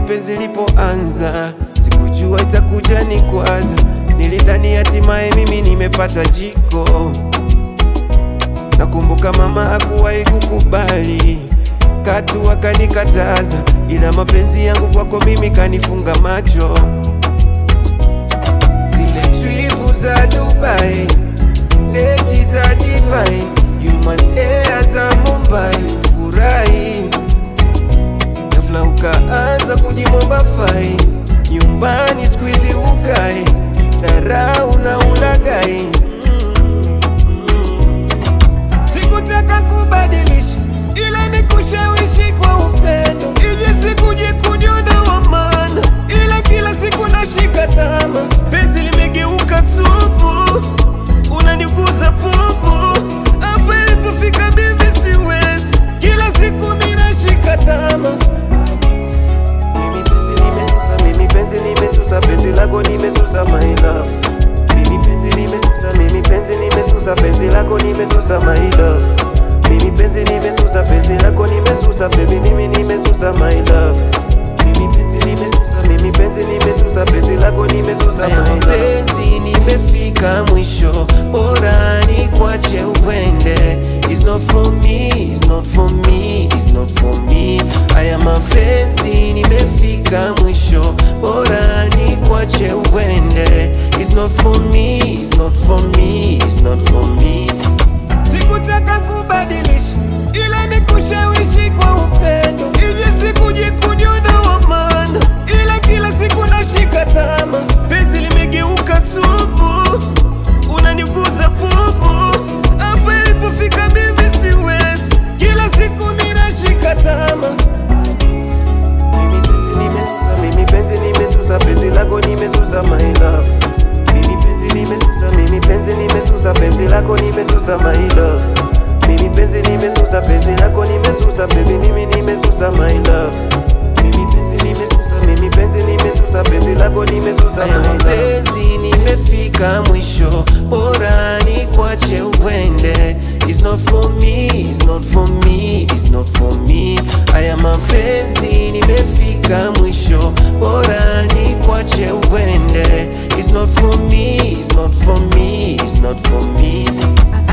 penzi lipoanza, sikujua itakuja ni kwaza. Nilidhani hatimaye mimi nimepata jiko. Nakumbuka mama hakuwahi kukubali, katu akanikataza, ila mapenzi yangu kwako mimi kanifunga macho. Zile tripu za Dubai, leti za divine, human air za Mumbai, furahi ghafla ukaanza kujimomba fai, nyumbani squeeze ukai, dharau na ulagai Sikutaka kubadilisha ila ni kushawishi kwa upendo, ili sikuje kuniona wa maana, ila kila siku nashika tama, penzi limegeuka supu, unaniguza pupu, hapa ilipofika mimi siwezi, kila siku mimi nashika tama. Mimi penzi nimesusa, mimi penzi nimesusa, penzi lako nimesusa my love. Mimi penzi nimesusa, mimi penzi nimesusa, penzi lako nimesusa my love. Mimi penzi nimesusa, penzi lako nimesusa, baby mimi nimesusa my love. Mimi penzi nimesusa, mimi penzi nimesusa, penzi lako nimesusa my love. Penzi nimefika mwisho, bora ni kwache uende. It's not for me, it's not for me, it's not for me. Haya mapenzi nimefika mwisho, bora ni kwache uende. It's not for me, it's not for me, it's not for me. Sikutaka kubadilisha, ila ni kushawishi kwa upendo, ili sikuje kuniona wa maana, ila kila siku nashika tama, penzi limegeuka supu, unaniguza pupu, hapa ilipofika mimi siwezi, kila siku mimi nashika tama. Mimi penzi nimesusa, mimi penzi nimesusa, penzi lako nimesusa my love. Mimi penzi nimesusa, mimi penzi nimesusa, penzi lako nimesusa my love. Mimi penzi nimesusa, penzi lako nimesusa, baby mimi nimesusa my love. Mimi penzi nimesusa, mimi penzi nimesusa, penzi lako nimesusa my love. Penzi nimefika mwisho, bora ni kwache uende. It's not for me, it's not for me, it's not for me. Haya mapenzi nimefika mwisho, bora ni kwache uende. It's not for me, it's not for me, it's not for me.